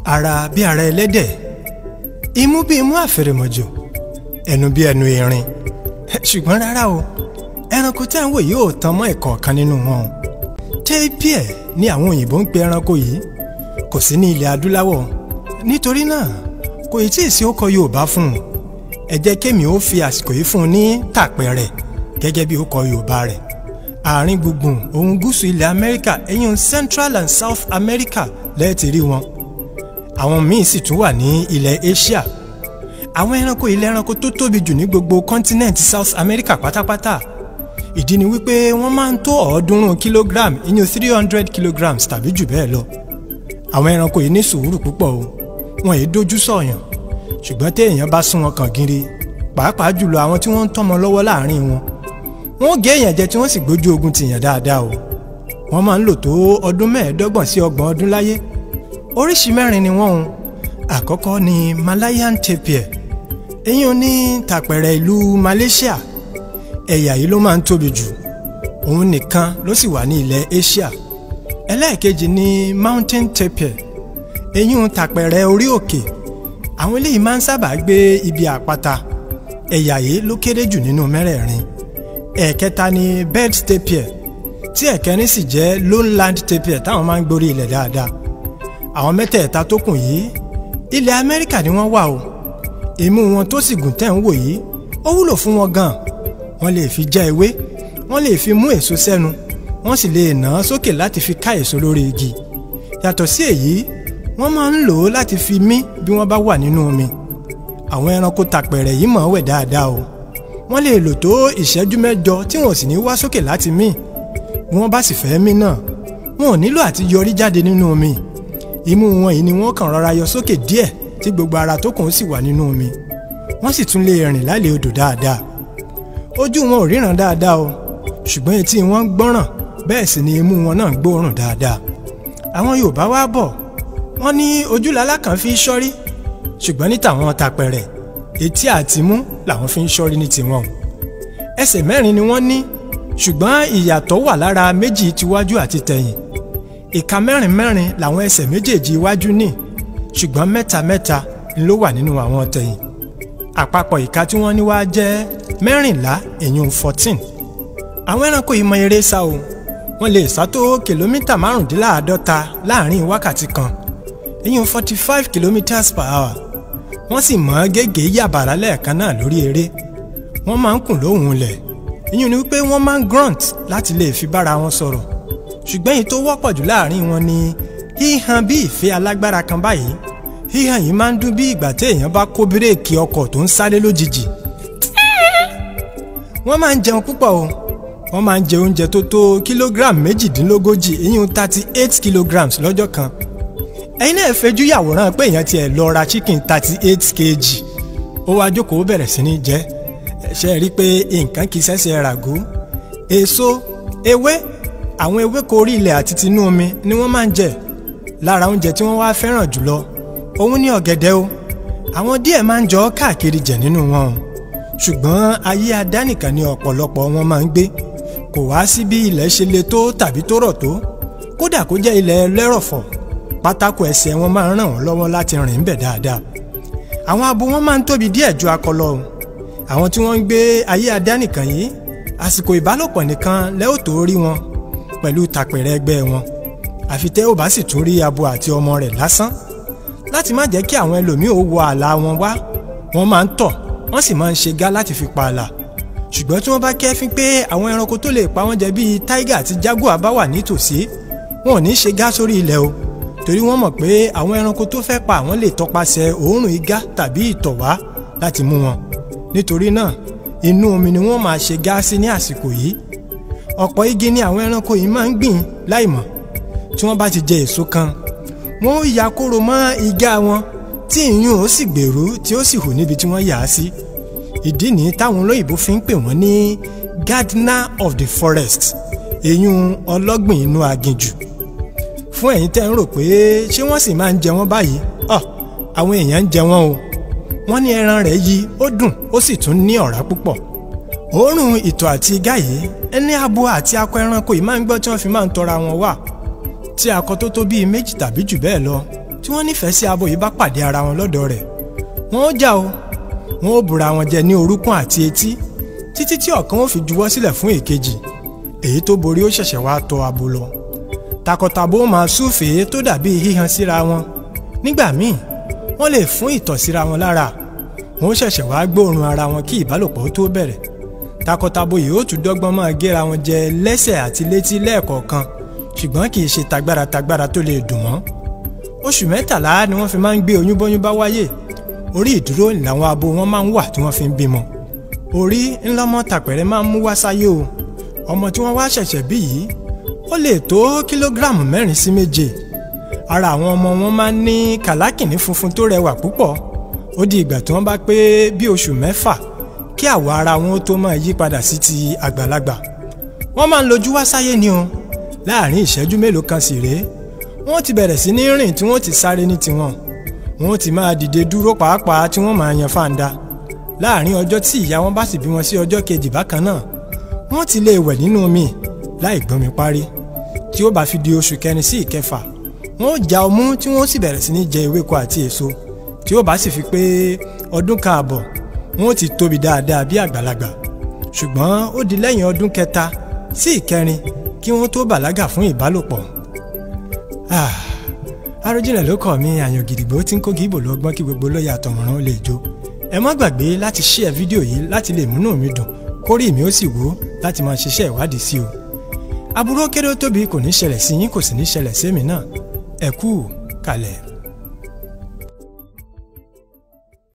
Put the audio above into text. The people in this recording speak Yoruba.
ara bí ara ẹlẹ́dẹ̀ imú bí imú àfẹrẹmọ̀jò ẹnu bí ẹnu erin ṣùgbọ́n rárá o ẹranko tí à ń wò yìí ò tán mọ́ ẹ̀kọ̀ọ̀kan nínú wọn tapir ni àwọn òyìnbó ń pe ẹranko yìí kò sí ní ilẹ̀ adúláwọ̀ nítorí náà kò ì tí ì sí ókọ Yorùbá fún un ẹ jẹ́ kémi ó fi àsìkò yìí fún un ní tàpẹ̀rẹ̀ gẹ́gẹ́ bí ókọ Yorùbá rẹ̀ àárín gbùngbùn òun gúúsù ilẹ̀ Amẹ́ríkà ẹ̀yìn Central and South America lẹ́ẹ̀tì rí wọn àwọn míì sì tún wà ní ilẹ̀ Asia àwọn ẹranko ilẹ̀ ẹranko tó tóbi jù ní gbogbo continent South America pátápátá ìdí ni wípé wọ́n máa ń tó ọ̀ọ́dúnrún kilogram ìyẹn three hundred kilograms tàbí jù bẹ́ẹ̀ lọ àwọn ẹranko yìí ní sùúrù púpọ̀ o wọn yìí dojú sọ̀yàn ṣùgbọ́n téèyàn bá sún wọn kàn gírí pàápàá jùlọ àwọn tí wọ́n ń tọ́mọ lọ́wọ́ láàrin wọn wọ́n gé èèyàn jẹ tí wọ́n sì gbójú ogun tìyàn dáadáa o wọ́n máa ń lò tó ọdún mẹ́ẹ̀ẹ́dọ́gbọ̀n sí ọgbọ̀n ọdún láyé oríṣi mẹ́rin ni wọ́n o àkọ́kọ́ ni Malayan tapir èyí ò ní tàpẹ̀rẹ̀ ìlú Malaysia ẹ̀yà yìí ló máa ń tóbi jù òun nìkan ló sì wà ní ilẹ̀ Asia ẹlẹ́ẹ̀kejì ni mountain tapir èyí ń tàpẹ̀rẹ̀ orí òkè àwọn eléyìí máa ń sábà gbé ibi àpáta ẹ̀yà yìí ló kéré jù nínú mẹ́rẹ̀ẹ̀rin ẹ̀ẹ̀kẹta ni bed tapir tí ẹ̀kẹrin sì jẹ́ lowland tapir táwọn máa ń gborí ilẹ̀ dáadáa àwọn mẹ́tẹ̀ẹ̀ta tó kù yìí ilẹ̀ Amẹ́ríkà ni wọ́n wà o imú wọn tó sì gùn tẹ̀ ń wò yìí ó wúlò fún wọn gan wọ́n lè fi já ewé wọ́n lè fi mú èso sẹ́nu wọ́n sì lè nà án sókè láti fi ká èso lórí igi yàtọ̀ sí èyí wọ́n máa ń lò ó láti fi mí bí wọ́n bá wà nínú omi àwọn ẹranko tàpẹ̀rẹ̀ yìí mọ̀ ọ́ wẹ̀ dáadáa o wọ́n lè lò tó ìṣẹ́jú mẹ́jọ tí wọn ò sì ní wá sókè láti mí bí wọ́n bá sì fẹ́ mí náà wọn ò nílò àti yọrí jáde nínú omi imú wọn yìí ni wọ́n kàn rọra yọ sókè díẹ̀ tí gbogbo ara tó kùn sì wà nínú omi wọ́n sì tún lè rìn lálẹ́ odò dáadáa ojú wọn ò ríran dáadáa o ṣùgbọ́n etí wọn ń gbọ́ràn bẹ́ẹ̀ sì ni imú wọn náà ń gbóòórùn dáadáa àwọn Yorùbá wá bọ̀ wọ́n ní ojúlálá kan fi ṣọ́rí ṣùgbọ́n ní tàwọn tàpẹ̀rẹ̀ etí àtimú làwọn fi ń ṣọ́rí ní tiwọn ẹsẹ̀ mẹ́rin ni wọ́n ní ṣùgbọ́n ìyàtọ̀ wà lára méjì tiwájú àti tẹ̀yìn ìka mẹ́rin mẹ́rin làwọn ẹsẹ̀ méjèèjì iwájú ní ṣùgbọ́n mẹ́ta mẹ́ta ló wà nínú àwọn tẹ̀yìn àpapọ̀ ìka tí wọ́n ní wá jẹ́ mẹ́rìnlá èyún fourteen àwọn ẹranko yìí mọ eré sá o wọ́n lè sá tó kìlómítà márùndínláàádọ́ta láàrin wákàtí kan èyún forty five kilometres per hour wọ́n sì mọ́ gègé yàbàrá lẹ́ẹ̀kan náà lórí eré wọ́n máa ń kùn lóhùn lẹ̀ ìyún ni wípé wọ́n máa ń grunt láti lè fi bára wọn sọ̀rọ̀ ṣùgbọ́n èyí tó wọ́pọ̀ jù láàrin wọn ni híhan bí ìfẹ́ alágbára kan báyìí híhan yìí máa ń dún bí ìgbà tí èèyàn bá kó bírèkì ọkọ̀ tó ń sáré lójijì wọ́n máa ń jẹun púpọ̀ o wọ́n máa ń jẹ oúnjẹ tó tó kílógíráàmù méjìdínlógójì ìyún thirty eight kilograms lọ́jọ́ kan ẹ̀yin náà fẹjú yàwòrán pé èèyàn tiẹ̀ lọ ra chicken thirty eight kg ó wá jókòó bẹ̀rẹ̀ sí ní jẹ ṣe rí i pé nǹkan kì í ṣẹ̀ṣẹ̀ ràgó èso ewé àwọn ewéko orí ilẹ̀ àti tinú omi ni wọ́n máa ń jẹ lára oúnjẹ tí wọ́n wá fẹ́ràn jùlọ òun ní ọ̀gẹ̀dẹ̀ o àwọn díẹ̀ máa ń jọ káàkiri jẹ nínú wọn o ṣùgbọ́n ayé adánìkan ni ọ̀pọ̀lọpọ̀ wọn máa ń gbé kò wá sí bí ilẹ̀ ṣe le tó tàbí tó rọ̀ tó kódà kó jẹ́ ilẹ̀ lẹ́rọ̀fọ̀ pátákó ẹsẹ̀ wọn máa ń ràn wọ́n lọ́wọ́ láti rìn ń bẹ̀ dáadáa àwọn abo wọn máa ń tóbi díẹ̀ ju akọ lọ àwọn tí wọ́n ń gbé ayé adánìkan yìí àsìkò ìbálòpọ̀ nìkan lẹ́ ò tó rí wọn pẹ̀lú tàpẹ̀rẹ̀ ẹgbẹ́ wọn àfi tẹ́ ò bá sì tún rí abo àti ọmọ rẹ̀ lásán láti má jẹ́ kí àwọn ẹlòmíì ò wọ ààlà wọn wá wọ́n máa ń tọ̀ wọ́n sì máa ń ṣe gá láti fi pa ààlà ṣùgbọ́n tí wọ́n bá kẹ́fín pé àwọn ẹranko tó lè pa wọ́n jẹ bíi tiger àti jaguar bá wà nítòsí wọn ò ní ṣe gá sórí ilẹ̀ o torí wọ́n mọ̀ pé àwọn ẹranko tó fẹ́ pa àwọn lè tọpasẹ̀ òórùn igá tàbí ìtọ̀ wá láti mú wọn nítorí náà inú omi ni wọ́n máa ṣe gá sí ní àsìkò yìí ọ̀pọ̀ igi ni àwọn ẹranko yìí máa ń gbìn láìmọ̀ tí wọ́n bá ti jẹ èso kan wọ́n ó ya kóró mọ́ igá wọn tí ìyún ó sì gbèrú tí ó sì hù níbi tí wọ́n yà á sí ìdí nìyí táwọn olóyìnbó fi ń pè wọ́n ní gardener of the forest èyún ọlọ́gbìn inú aginjù fún ẹ̀yin tẹ́ ń rò pé ṣé wọ́n sì máa ń jẹ wọ́n báyìí ọ àwọn èèyàn ń jẹ wọ́n o wọ́n ní ẹran rẹ̀ yí ó dùn ó sì tún ní ọ̀rá púpọ̀ òórùn ìtọ̀ àti igá yìí ẹni abo àti akọ ẹranko yìí máa ń gbọ́ tí wọ́n fi máa ń tọra wọn wà tí akọ tó tó bíi méjì tàbí jù bẹ́ẹ̀ lọ tí wọ́n nífẹ̀ẹ́ sí abo yìí bá pàdé ara wọn lọ́dọ̀ rẹ̀ wọ́n ó jà o wọ́n ó bùra wọn jẹ ní orúnkún àti etí títí tí ọ̀kan ó fi juwọ́ sílẹ̀ fún èkejì èyí tó borí ó ṣẹ̀ṣẹ̀ wá tọ abo lọ takọtabo máa súfèé tó dàbí híhan síra wọn nígbà míì wọ́n lè fún ìtọ̀ síra wọn lára wọ́n ṣẹ̀ṣẹ̀ wá gbóòórùn ara wọn kí ìbálòpọ̀ tó bẹ̀rẹ̀ takọtabo yìí ó tún dọ́gbọ́n máa géra wọn jẹ lẹ́sẹ̀ àti létí lẹ́ẹ̀kọ̀ọ̀kan ṣùgbọ́n kì í ṣe tagbára tagbára tó lè dùn mọ́ oṣù mẹ́tàlá ni wọ́n fi máa ń gbé oyún bóyún bá wáyé orí ìdúró làwọn abo wọn máa ń wà tí wọ́n fi ń bímọ orí ńlọmọ tàpẹ̀rẹ̀ máa ń mú wá sáyé o ọmọ tí wọ́n wá ṣẹ̀ṣẹ̀ bí yìí ó lè tó kílógíráàmù mẹ́rin sí méje ara àwọn ọmọ wọn máa ń ní kàlákìnní funfun tó rẹwà púpọ̀ ó di ìgbà tí wọ́n bá pé bí oṣù mẹ́fà kí àwọ̀ ara wọn ó tó máa yí padà sí ti àgbàlagbà wọ́n máa ń lójú wá sáyé ni o láàrin ìṣẹ́jú mélòó kan sì rèé wọ́n ti bẹ̀rẹ̀ sí ní rìn tí wọ́n ti sáré ní tiwọn wọ́n ti máa dìde dúró pàápàá tí wọ́n máa yan fáńdà láàrin ọjọ́ tí ìyá wọn bá sì bí wọn sí ọjọ́ kejì bákan náà wọ́n ti lè wẹ̀ nínú omi láì gbọ́nmi parí tí ó bá fi di oṣù kẹrin sí ìkẹfà wọ́n ó já ọmú tí wọ́n sì bẹ̀rẹ̀ sí ní jẹ ewéko àti èso tí ó bá sì fi pé ọdún kan àbọ̀ wọ́n ti tóbi dáadáa bí àgbàlagbà ṣùgbọ́n ó di lẹ́yìn ọdún kẹta sí ìkẹrin kí wọ́n tó bàlágà fún ìbálòpọ̀ Àròjinlẹ̀ ló kọ́ mi àyàn gidigbo tí ń kó gíbò lọ́gbọ́n kí gbogbo lóye àtọ̀mọ̀ràn ó lè jó ẹ má gbàgbé láti share fídíò yìí láti lè múnú mi dùn kórè mi ó sì wó láti máa ṣiṣẹ́ ìwádìí sí o aburú kéré ó tóbi kò ní ṣẹlẹ̀ sí yín kò sì ní ṣẹlẹ̀ sí èmi náà ẹ kú kalẹ̀.